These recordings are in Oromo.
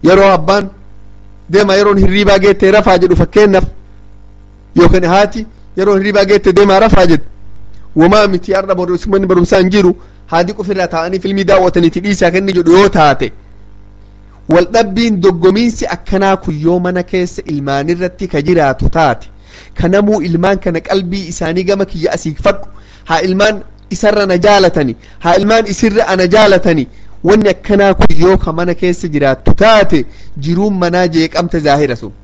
yeroo abbaan deema yeroon hirriibaa geette rafaa jedhu fakkeennaaf yookaan haati yeroo hirriibaa geette deemaa rafaa jedhu wamaa miti har'a manni barumsaa hin jiru haadhi qofirraa taa'anii filmii daawwataniiti dhiisaa kenni jedhu yoo taate wal dhabbiin doggomiinsi akkanaa kun yoo mana keessa ilmaanirratti ka jiraatu taate kanamuu ilmaan kana qalbii isaanii gama kiyya asiifadhu haa ilmaan isarra na jaalatani haa ilmaan isirra ana jaalatani wanni akkanaa kun yoo ka mana keessa jiraattu taate jiruun manaa jeeqamte zaahira sun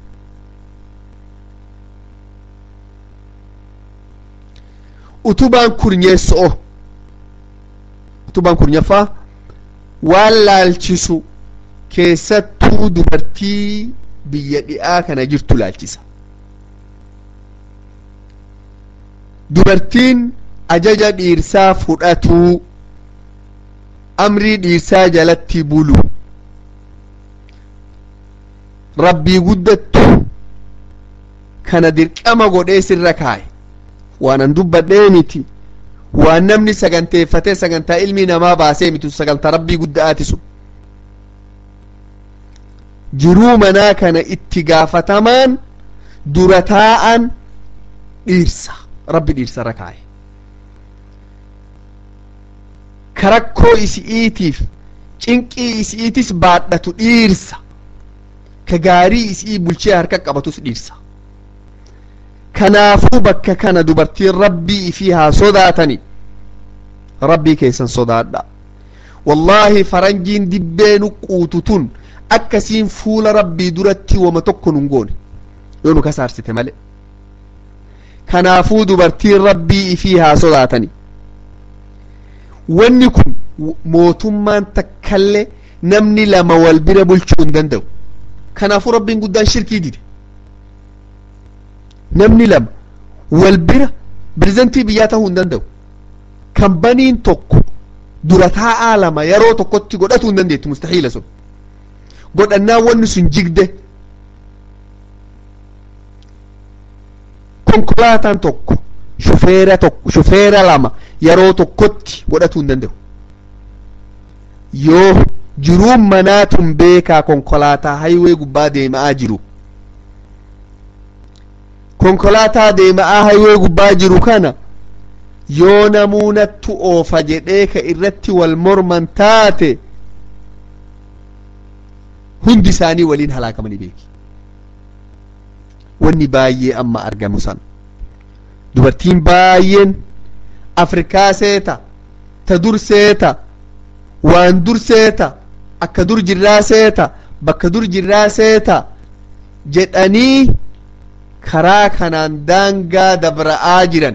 utubaan kurnyeesso'o utubaan kurnyaffaa waan laalchisu keessattuu dubartii biyya dhi'aa kana jirtu laalchisa dubartiin ajaja dhiirsaa fudhatuu amrii dhiirsaa jalatti bulu rabbii guddattu kana dirqama godhee sirra kaaye waan an dubbadhee miti waan namni saganteeffatee sagantaa ilmi namaa baasee mitu sagantaa rabbii guddaati sun jiruu manaa kana itti gaafatamaan dura taa'an dhiirsa rabbi dhiirsarra kaaye karakkoo isi'iitiif cinqii isi'iitis baadhatu dhiirsa ka gaarii isii bulchee harka qabatus dhiirsa kanaafuu bakka kana dubartiin rabbii ifii haa sodaatani rabbii keessan sodaadha wallaahi faranjiin dibbee nu quutu tun akkasiin fuula rabbii duratti wama tokko nun goone yoo nu kasaarsite male kanaafuu dubartiin rabbii ifii haa sodaatani wanni kun mootummaan takkallee namni lama wal bira bulchuu hin danda'u kanaafuu rabbiin guddaan shirkii dide namni lama wal bira pirezidantii biyyaa ta'uu hin danda'u kambaniin tokko dura taa'aa lama yeroo tokkotti godhatuu hin dandeettu mustahiila sun godhannaa wanni sun jigde konkolaataan tokko shufeera tokko shufeera lama yeroo tokkotti godhatuu hin danda'u yoo jiruun manaatun beekaa konkolaataa hayiwee gubbaa deemaa jiru konkolaataa deemaa hayiwee gubbaa jiru kana yoo namuunattu oofa jedhee ka irratti wal morman taate hundi isaanii waliin halaakamanii beeki wanni baay'ee amma argamu san dubartiin baay'een afrikaa seeta ta dur seeta waan dur seeta akka dur jirraa seeta bakka dur jirraa seeta jedhanii karaa kanaan daangaa dabra'aa jiran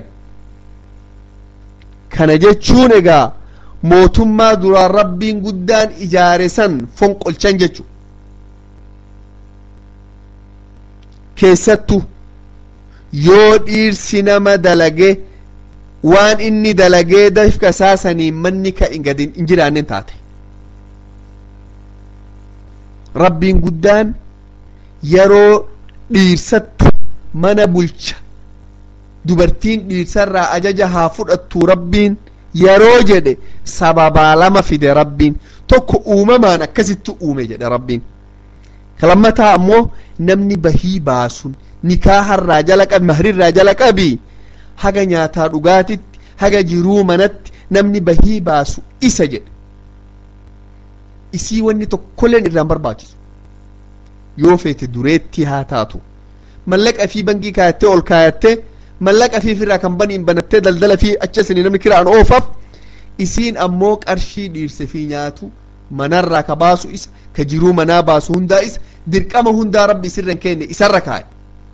kana jechuun egaa mootummaa duraan rabbiin guddaan ijaare san fonqolchan jechu keessattu yoo dhiirsi nama dalage waan inni dalagee dafka saasanii manni ka gadi hin jiraannen taate rabbiin guddaan yeroo dhiirsattu mana bulcha dubartiin dhiirsarraa ajaja haa fudhattu rabbiin yeroo jedhe sababaa lama fide rabbiin tokko uumamaan akkasitti uume jedhe rabbiin lammataa ammoo namni bahii baasun nikaaharraa jala qabi mahrirraa jala qabi haga nyaataa dhugaatitti haga jiruu manatti namni bahii baasu isa jedhe isii wanni tokkolleen irraan barbaachisu yoo feete dureetti haa taatu mallaqa fi bankii kaayattee ol kaayattee mallaqa fi irraa kan baniin banattee daldala fi acha isinii namni kiraan oofaaf isiin ammoo qarshii dhiirse fi nyaatu manarraa ka baasu isa ka jiruu manaa baasu hundaa isa dirqama hundaa rabbi isirra kenne isarra kaa'e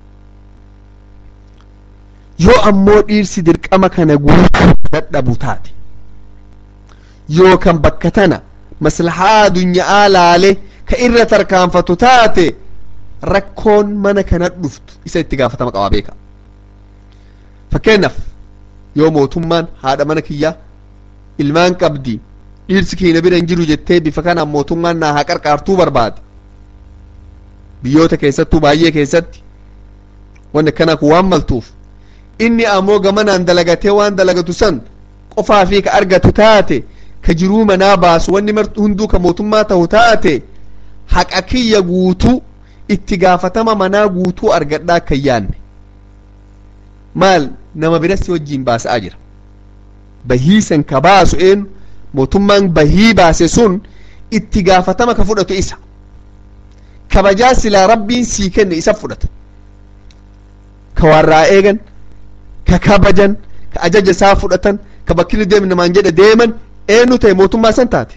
yoo ammoo dhiirsi dirqama kana guutuu dadhabu taate yookan bakka tana maslahaa addunyaa laale ka irra tarkaanfatu taate rakkoon mana kana dhuftu isa itti gaafatama qabaa beeka fakkeenyaaf yoo mootummaan haadha mana kiyyaa ilmaan qabdi dhiirsi keenya bira hin jiru jettee bifa kanaan mootummaan naa haa qarqaartuu barbaade biyyoota keessattuu baay'ee keessatti wanni akkanaa kun waan maltuuf inni ammoo gamanaan dalagatee waan dalagatu san qofaa fi ka argatu taate ka jiruu manaa baasu wanni hunduu ka mootummaa ta'u taate haqa kiyya guutuu itti gaafatama manaa guutuu argadhaa akka hin yaanne maal nama birasi wajjiin baasa'aa jira bahii san ka baasu een mootummaan bahii baase sun itti gaafatama ka fudhatu isa kabajaa silaa rabbiin sii kenne isa fudhata ka warraa eegan ka kabajan ka ajaja isaa fudhatan ka bakkini deem namaan jedhe deeman eenyu ta'e mootummaa san taate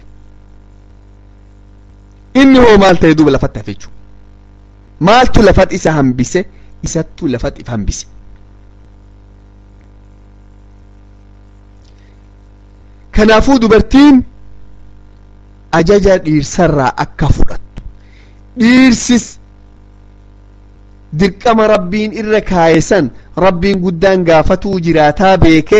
inni hoo maal ta'e duuba lafatti hafe jechuudha maaltu lafat isa hambise isattu lafat if hambise kanaafuu dubartiin ajaja dhiirsarraa akka fudhattu dhiirsis dirqama rabbiin irra kaaye san rabbiin guddaan gaafatuu jiraataa beeke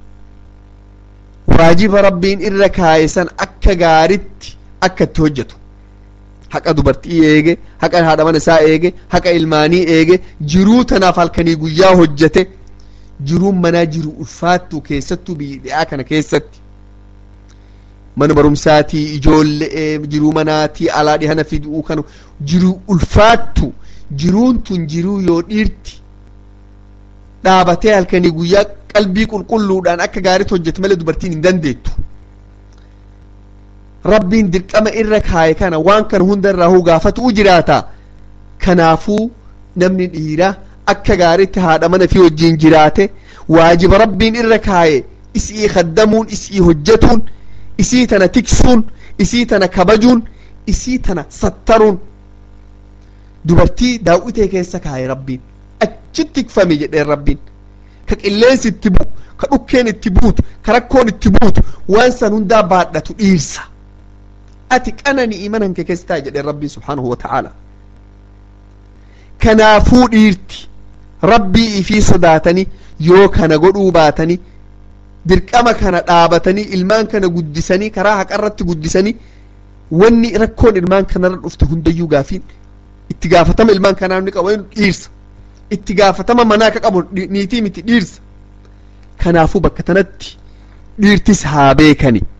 waajiba rabbiin irra kaaye san akka gaaritti akka itti hojjetu haqa dubartii eege haqa haadha mana isaa eege haqa ilmaanii eege jiruu tanaaf halkanii guyyaa hojjete jiruun manaa jiru ulfaattu keessattuu biyya dhi'aa kana keessatti mana barumsaatii ijoollee jiruu manaatii alaa dhihana fiduu kana jiruu ulfaattu jiruun tun jiruu yoo dhiirti dhaabatee halkanii guyyaa qalbii qulqulluudhaan akka gaariitti hojjete malee dubartiin hin dandeettu rabbiin dirqama irra kaaye kana waan kana hunda irraa gaafatu jiraata kanaafuu namni dhiiraa akka gaariitti haadha mana fi wajjiin jiraate waajiba rabbiin irra kaaye isii kaddamuun isii hojjetuun isii tana tiksuun isii tana kabajuun isii tana sattaruun dubartii daawwitee keessa kaaye rabbiin achitti tikfame jedheen rabbiin ka qilleensi itti bu'u ka dhukkeen itti buutu ka rakkoon itti buutu waan san hundaa baadhatu dhiirsa ati qanani'i mana kee keessa taa'e jedheen rabbiin subhaanahu wa ta'aala kanaafuu dhiirti rabbii ifii sodaatanii yoo kana godhuu baatanii dirqama kana dhaabatanii ilmaan kana guddisanii karaa haqarratti guddisanii wanni rakkoon ilmaan kanarra dhufte hundayyuu gaafiin itti gaafatama ilmaan kanaa ni qabu dhiirsa itti gaafatama manaa ka qabu niitii miti dhiirsa kanaafuu bakka tanatti dhiirtis haa beekani